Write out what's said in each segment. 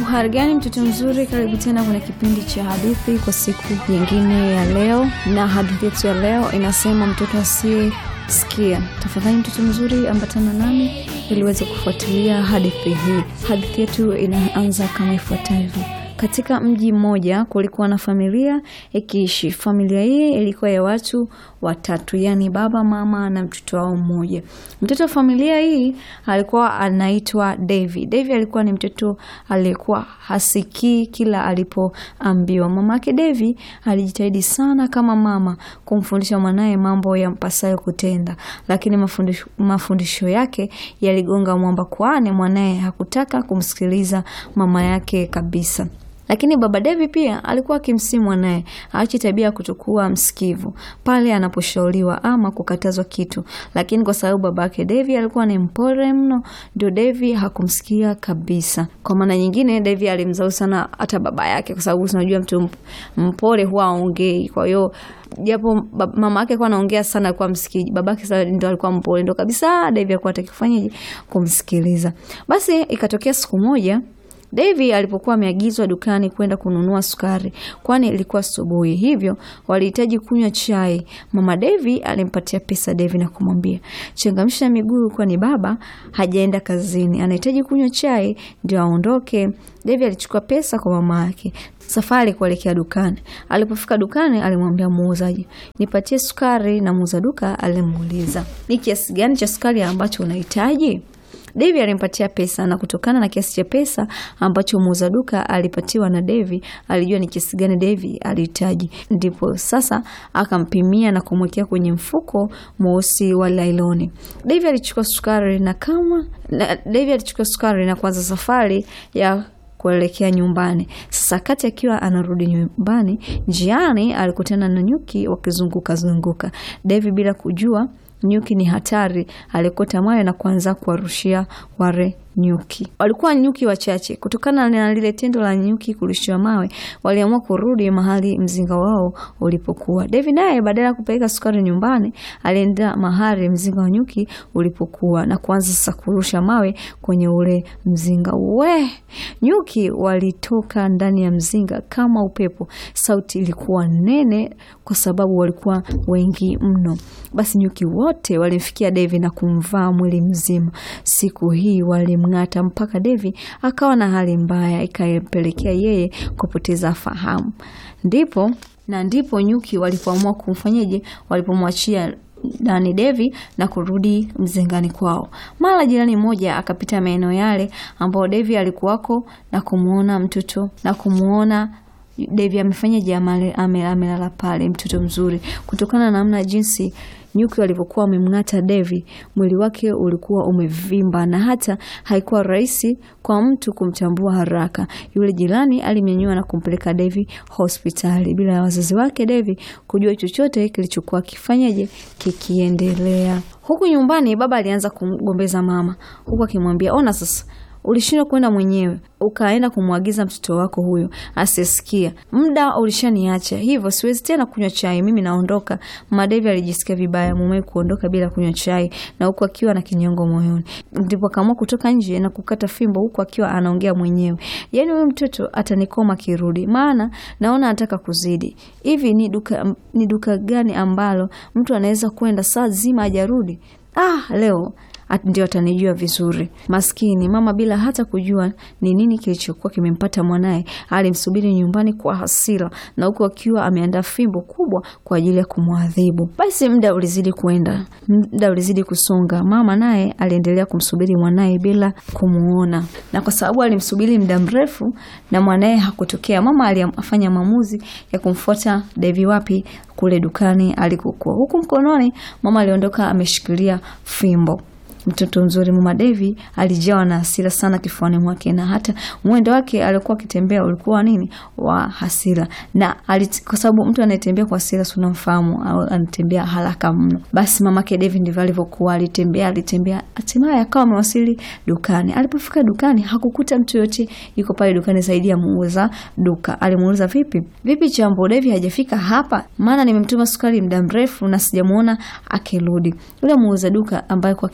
Uhari gani mtoto mzuri, karibu tena kwenye kipindi cha hadithi kwa siku nyingine ya leo, na hadithi yetu ya leo inasema mtoto asiyesikia. Tafadhali mtoto mzuri, ambatana nami ili uweze kufuatilia hadithi hii. Hadithi yetu inaanza kama ifuatavyo. Katika mji mmoja kulikuwa na familia ikiishi. Familia hii ilikuwa ya watu watatu, yaani baba, mama na mtoto wao mmoja. Mtoto wa familia hii alikuwa anaitwa Devi. Devi alikuwa ni mtoto aliyekuwa hasikii kila alipoambiwa. Mamake Devi alijitahidi sana kama mama kumfundisha mwanaye mambo ya mpasayo kutenda, lakini mafundisho, mafundisho yake yaligonga mwamba, kwani mwanaye hakutaka kumsikiliza mama yake kabisa. Lakini baba Devi pia alikuwa akimsihi mwanaye aache tabia ya kutokuwa msikivu pale anaposhauriwa ama kukatazwa kitu, lakini kwa sababu babake Devi alikuwa ni mpole mno, ndio Devi hakumsikia kabisa. Kwa maana nyingine, Devi alimzau sana hata baba yake, kwa sababu unajua mtu mpole huwa aongei. Kwa hiyo japo mama yake alikuwa anaongea sana, alikuwa msikiji, babake sasa ndio alikuwa mpole, ndio kabisa Devi alikuwa hataki kufanyaje kumsikiliza. Basi ikatokea siku moja Devi alipokuwa ameagizwa dukani kwenda kununua sukari, kwani ilikuwa asubuhi, hivyo walihitaji kunywa chai. Mama Devi alimpatia pesa Devi na kumwambia changamsha miguu, kwani baba hajaenda kazini, anahitaji kunywa chai ndio aondoke. Devi alichukua pesa kwa mama yake, safari kuelekea dukani. Alipofika dukani, alimwambia muuzaji, nipatie sukari, na muuza duka alimuuliza ni kiasi gani cha sukari ambacho unahitaji. Devi alimpatia pesa na kutokana na kiasi cha pesa ambacho muuza duka alipatiwa na Devi, alijua ni kiasi gani Devi alihitaji. Ndipo sasa akampimia na kumwekea kwenye mfuko mweusi wa lailoni. Devi alichukua sukari na kama na, Devi alichukua sukari na kuanza safari ya kuelekea nyumbani. Sasa kati akiwa anarudi nyumbani, njiani alikutana na nyuki wakizunguka zunguka. Devi bila kujua nyuki ni hatari, alikota mawe na kuanza kuwarushia wale nyuki. Walikuwa nyuki wachache. Kutokana na lile tendo la nyuki kurushiwa mawe, waliamua kurudi mahali mzinga wao ulipokuwa. Devi naye badala ya kupeleka sukari nyumbani, alienda mahali mzinga wa nyuki ulipokuwa na kuanza sasa kurusha mawe kwenye ule mzinga. We, nyuki walitoka ndani ya mzinga kama upepo. Sauti ilikuwa nene kwa sababu walikuwa wengi mno. Basi nyuki wote walimfikia Devi na kumvaa mwili mzima. Siku hii walimng'ata mpaka Devi akawa na hali mbaya, ikampelekea yeye kupoteza fahamu. Ndipo na ndipo nyuki walipoamua kumfanyaje, walipomwachia ndani Devi na kurudi mzingani kwao. Mara jirani mmoja akapita maeneo yale ambao Devi alikuwako na kumuona mtoto na kumuona Devi amefanyaje, amelala pale, mtoto mzuri. Kutokana na namna jinsi nyuki walivyokuwa wamemng'ata Devi, mwili wake ulikuwa umevimba na hata haikuwa rahisi kwa mtu kumtambua haraka. Yule jirani alimnyanyua na kumpeleka Devi hospitali bila ya wazazi wake Devi kujua chochote kilichokuwa kifanyaje kikiendelea. Huku nyumbani, baba alianza kumgombeza mama, huku akimwambia ona sasa ulishindwa kwenda mwenyewe ukaenda kumwagiza mtoto wako huyo asisikia. Muda ulishaniacha, hivyo siwezi tena kunywa chai, mimi naondoka. Mama Devi alijisikia vibaya mumewe kuondoka bila kunywa chai na huku akiwa na kinyongo moyoni, ndipo akaamua kutoka nje na kukata fimbo huku akiwa anaongea mwenyewe, yaani huyu mtoto atanikoma kirudi, maana naona anataka kuzidi. Hivi ni duka, ni duka gani ambalo mtu anaweza kwenda saa zima hajarudi? Ah, leo ndio atanijua vizuri. Maskini mama, bila hata kujua ni nini kilichokuwa kimempata mwanaye, alimsubiri nyumbani kwa hasira na huku akiwa ameandaa fimbo kubwa kwa ajili ya kumwadhibu. Basi muda ulizidi kwenda, muda ulizidi kusonga. Mama naye aliendelea kumsubiri mwanaye bila kumuona, na kwa sababu alimsubiri muda mrefu na mwanaye hakutokea, mama alifanya maamuzi ya kumfuata Devi wapi kule dukani alikokuwa. Huku mkononi mama aliondoka ameshikilia fimbo. Mtoto mzuri mama Devi alijawa na hasira sana kifuani mwake, na hata mwendo wake alikuwa akitembea ulikuwa nini wa hasira, na kwa sababu mtu anayetembea kwa hasira si unamfahamu, au anatembea haraka mno. Basi mamake Devi ndivyo alivyokuwa, alitembea alitembea, hatimaye akawa amewasili dukani. Alipofika dukani hakukuta mtu yote yuko pale dukani zaidi ya muuza duka. Alimuuliza, vipi vipi, chambo, Devi hajafika hapa? Maana nimemtuma sukari muda mrefu na sijamuona akirudi. Yule muuza duka ambaye kwa kiitwa chambo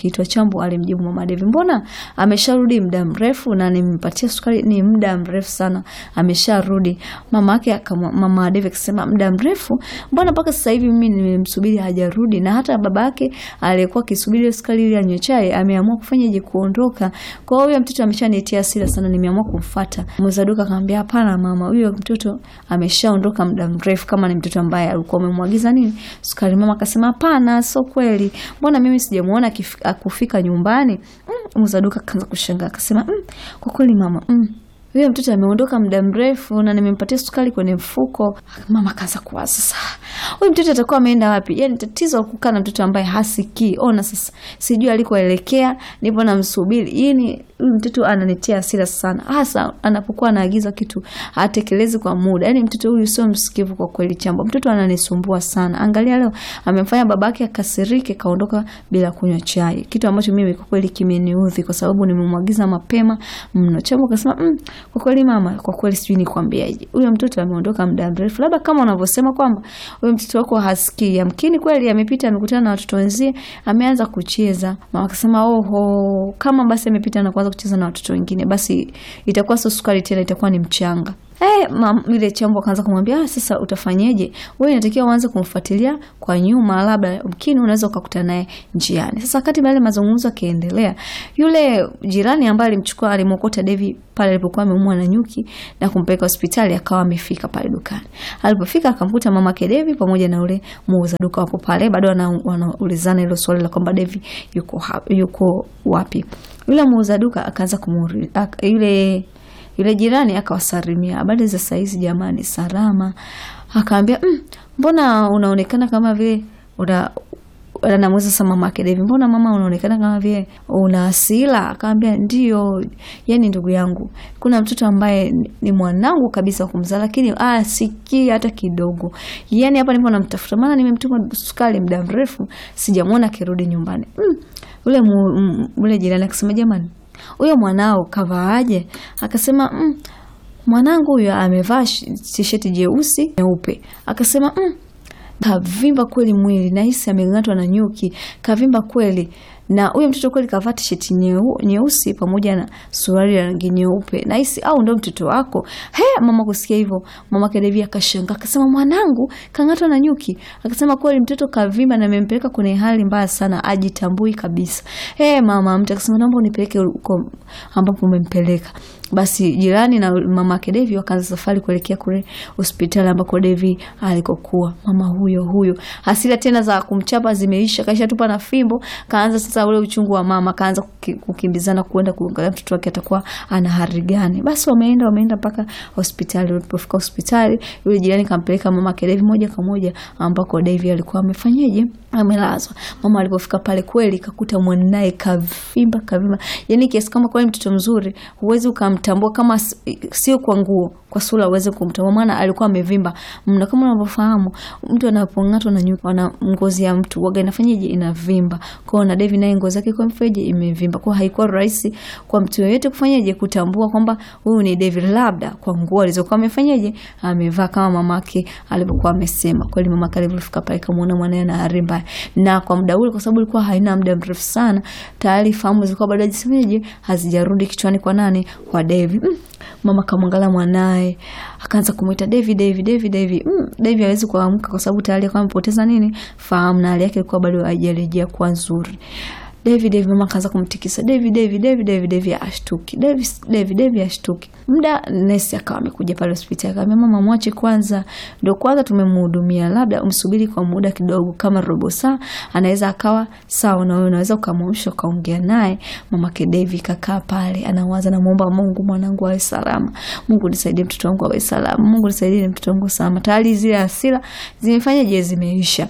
Chambo alimjibu mama Devi, mbona amesharudi muda mrefu na nimempatia sukari ni muda mrefu sana amesharudi. Mama yake mama Devi akasema muda mrefu, mbona mpaka sasa hivi mimi nimemsubiri hajarudi, na hata baba yake aliyekuwa akisubiri sukari ili anywe chai ameamua kufanyaje kuondoka. Kwa hiyo huyo mtoto ameshanitia hasira sana, nimeamua kumfuata. Muuza duka akamwambia, hapana mama, huyo mtoto ameshaondoka muda mrefu, kama ni mtoto ambaye alikuwa umemwagiza nini sukari. Mama akasema hapana, sio kweli, mbona mimi sijamuona akufika nyumbani. Mm, muuza duka akaanza kushangaa akasema, mm, kwa kweli mama, mm, huyo mtoto ameondoka muda mrefu na nimempatia sukari kwenye mfuko. Mama akaanza kuwaza sasa, huyu mtoto atakuwa ameenda wapi? Yani tatizo kukaa na mtoto ambaye hasikii. Ona sasa, sijui alikoelekea, nipo namsubiri. Yani huyu mtoto ananitia hasira sana, hasa anapokuwa anaagiza kitu hatekelezi kwa muda. Yani mtoto huyu sio msikivu kwa kweli. Chambo, mtoto ananisumbua sana. Angalia leo amemfanya babake akasirike, kaondoka bila kunywa chai, kitu ambacho mimi kwa kweli kimeniudhi, kwa sababu nimemwagiza mapema mno. Chambo akasema mm, kwa kweli mama, kwa kweli sijui nikwambiaje, huyo mtoto ameondoka muda mrefu, labda kama unavyosema kwamba huyo mtoto wako hasikii, yamkini kweli amepita, amekutana na watoto wenzie, ameanza kucheza. Mama akasema oho, kama basi amepita na kuanza kucheza na watoto wengine, basi itakuwa sio sukari tena, itakuwa ni mchanga. Eh, yule Chambo akaanza kumwambia ah, sasa utafanyeje? Wewe inatakiwa uanze kumfuatilia kwa nyuma, labda mkini unaweza ukakutana naye njiani. Sasa wakati yale mazungumzo yakiendelea, yule jirani ambaye alimchukua alimwokota Devi pale alipokuwa ameumwa na nyuki na kumpeleka hospitali, akawa amefika pale dukani. Alipofika akamkuta mama yake Devi pamoja na ule muuza duka wapo pale, bado wanaulizana hilo swali la kwamba Devi yuko yuko wapi. Yule muuza duka akaanza kumuuliza yule yule jirani akawasalimia, habari za saizi jamani, salama. Akaambia mm, mbona unaonekana kama vile una anamuuliza sasa mama yake Devi, mbona mama unaonekana kama vile una hasira? Akaambia ndio, yani ndugu yangu, kuna mtoto ambaye ni mwanangu kabisa kumzaa, lakini ah, sikii hata kidogo. Yani hapa nipo namtafuta, maana nimemtuma sukari muda mrefu sijamwona akirudi nyumbani. Mm, ule ule jirani akasema jamani huyo mwanao kavaaje? Akasema mm, mwanangu huyo amevaa tisheti jeusi nyeupe. Akasema mm, kavimba kweli mwili, nahisi ameng'atwa na nyuki, kavimba kweli na huyo mtoto kweli kavaa tisheti nyeusi nyeu, pamoja na suruali ya rangi nyeupe. Nahisi au ndo mtoto wako? He, mama kusikia hivyo, mama Devi akashangaa akasema, mwanangu kang'atwa na nyuki. Akasema kweli mtoto kavimba na amempeleka kwenye hali mbaya sana, ajitambui kabisa. He, mama mtu akasema, naomba unipeleke huko ambapo umempeleka. Basi jirani na mama yake Devi wakaanza safari kuelekea kule hospitali ambako Devi alikokuwa. Mama huyo huyo, hasira tena za kumchapa zimeisha, kaisha tupa na fimbo, kaanza sasa ule uchungu wa mama, kaanza kukimbizana kuenda kuangalia mtoto wake atakuwa ana hali gani. Basi wameenda wameenda mpaka hospitali. Walipofika hospitali, yule jirani kampeleka mama yake Devi moja kwa moja ambako Devi alikuwa amefanyaje, amelazwa. Mama alipofika pale, kweli kakuta mwanae kavimba kavimba, yani kiasi kama kweli mtoto mzuri huwezi ukamtambua kama sio kwa nguo, kwa sura uweze kumtambua, maana alikuwa amevimba mna. Kama unavyofahamu mtu anapong'atwa na nyuki, na ngozi ya mtu waga inafanyaje, inavimba. Kwa na Devi naye ngozi yake kwa mfeje imevimba, kwa haikuwa rahisi kwa mtu yeyote kufanyaje kutambua kwamba huyu ni Devi, labda kwa nguo alizokuwa amefanyaje amevaa, kama mamake alipokuwa amesema. Kweli mamake alipofika pale kamuona mwanae na hali mbaya, na kwa muda ule, kwa sababu ilikuwa haina muda mrefu sana, tayari fahamu zilikuwa bado hazisemeje, hazijarudi kichwani kwa nani, kwa Devi. Mm, mama kamwangalia mwanae akaanza kumwita Devi, Devi, Devi, Devi. Mm, Devi hawezi kuamka kwa sababu tayari alikuwa amepoteza nini fahamu, na hali yake ilikuwa bado haijarejea kuwa nzuri. Devi, Devi, mama akaanza kumtikisa Devi, Devi, Devi, Devi, Devi ashtuki, Devi, Devi, Devi ashtuki. Muda nesi akawa amekuja pale hospitali, akamwambia mama, mwache kwanza, ndio kwanza tumemhudumia, labda umsubiri kwa muda kidogo, kama robo saa, anaweza akawa sawa, na wewe unaweza ukamwamsha ukaongea naye. Mama ke Devi kakaa pale, anawaza, namuomba Mungu mwanangu awe salama, Mungu nisaidie mtoto wangu awe salama, Mungu nisaidie mtoto wangu salama. Tayari zile hasira zimefanyaje, zimeisha.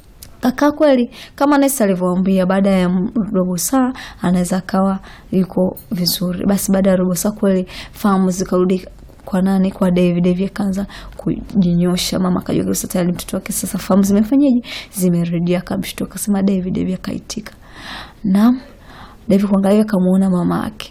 Kaka kweli kama nesi alivyoambia, baada ya robo saa anaweza akawa yuko vizuri. Basi baada ya robo saa kweli fahamu zikarudi kwa nani? Kwa Devi. Devi akaanza kujinyosha, mama akajua kabisa tayari mtoto wake sasa fahamu zimefanyaje, zimerudia. Akamshtuka akasema Devi. Devi akaitika naam. Devi kuangalia, akamuona mama yake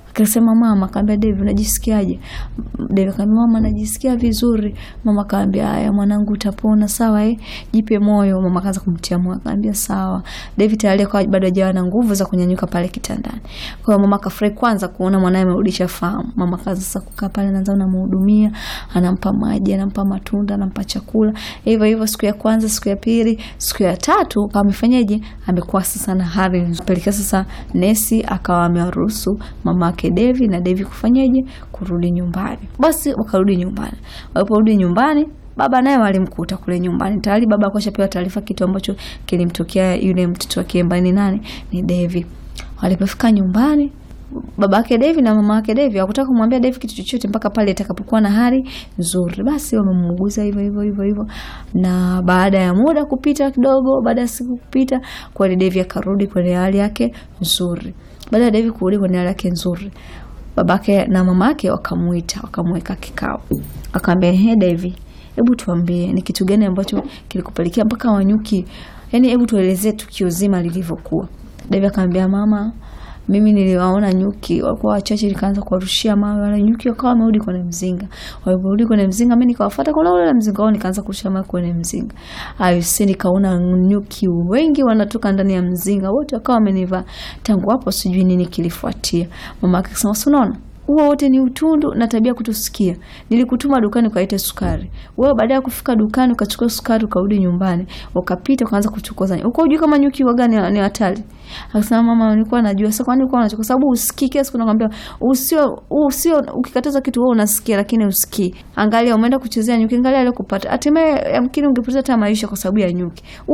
akasema mama, akaambia Devi, unajisikiaje? Devi akaambia mama, najisikia vizuri. Mama akaambia haya mwanangu, utapona sawa, eh, jipe moyo. Mama akaanza kumtia moyo, akaambia sawa. Devi tayari akawa bado hajawa na nguvu za kunyanyuka pale kitandani. Kwa hiyo mama akafurahi kwanza kuona mwanae amerudisha fahamu. Mama akaanza sasa kukaa pale, anaanza anamhudumia, anampa maji, anampa matunda, anampa chakula. Hivyo hivyo siku ya kwanza, siku ya pili, siku ya tatu kama amefanyaje, amekuwa sasa na hali pelekea sasa nesi akawa amewaruhusu mama yake Devi na Devi kufanyaje kurudi nyumbani. Basi wakarudi nyumbani. Waliporudi nyumbani baba naye walimkuta kule nyumbani tayari. Baba alikuwa ashapewa taarifa kitu ambacho kilimtokea yule mtoto wake ambaye ni nani, ni Devi. Walipofika nyumbani baba yake Devi na mama yake Devi hawakutaka kumwambia Devi kitu chochote mpaka pale itakapokuwa na hali nzuri. Basi wamemuuguza hivyo hivyo hivyo hivyo, na baada ya muda kupita kidogo, baada ya siku kupita, kweli Devi akarudi kwenye hali yake nzuri. Baada ya Devi kurudi kwenye hali yake nzuri, babake na mamake wakamuita, wakamweka kikao, akamwambia he, Devi, hebu tuambie ni kitu gani ambacho kilikupelekea mpaka Wanyuki, yani hebu tuelezee tukio zima lilivyokuwa. Devi akamwambia mama mimi niliwaona nyuki walikuwa wachache, nikaanza kuwarushia mawe wale nyuki, wakawa wamerudi kwenye mzinga. Waliporudi kwenye mzinga, mimi nikawafuata kwa ule mzinga wao, nikaanza kurusha mawe kwenye mzinga. Ayusi, nikaona nyuki wengi wanatoka ndani ya mzinga, wote wakawa wamenivaa. Tangu hapo sijui nini kilifuatia. Mama yake akasema, unaona huo wote ni utundu na tabia kutusikia. Nilikutuma dukani ukaite sukari, wewe baada ya kufika dukani ukachukua sukari, ukarudi nyumbani ukapita ukaanza kuchokoza. Uko ujui kama nyuki waga ni hatari? Akasema mama, nilikuwa najua. Sasa kwani ulikuwa unachukua? Kwa sababu usikii. Kila siku nakwambia usio usio, ukikataza kitu wewe unasikia, lakini usikii. Angalia, umeenda kuchezea nyuki, angalia aliyokupata. Hatimaye yamkini ungepoteza hata maisha kwa sababu ya nyuki.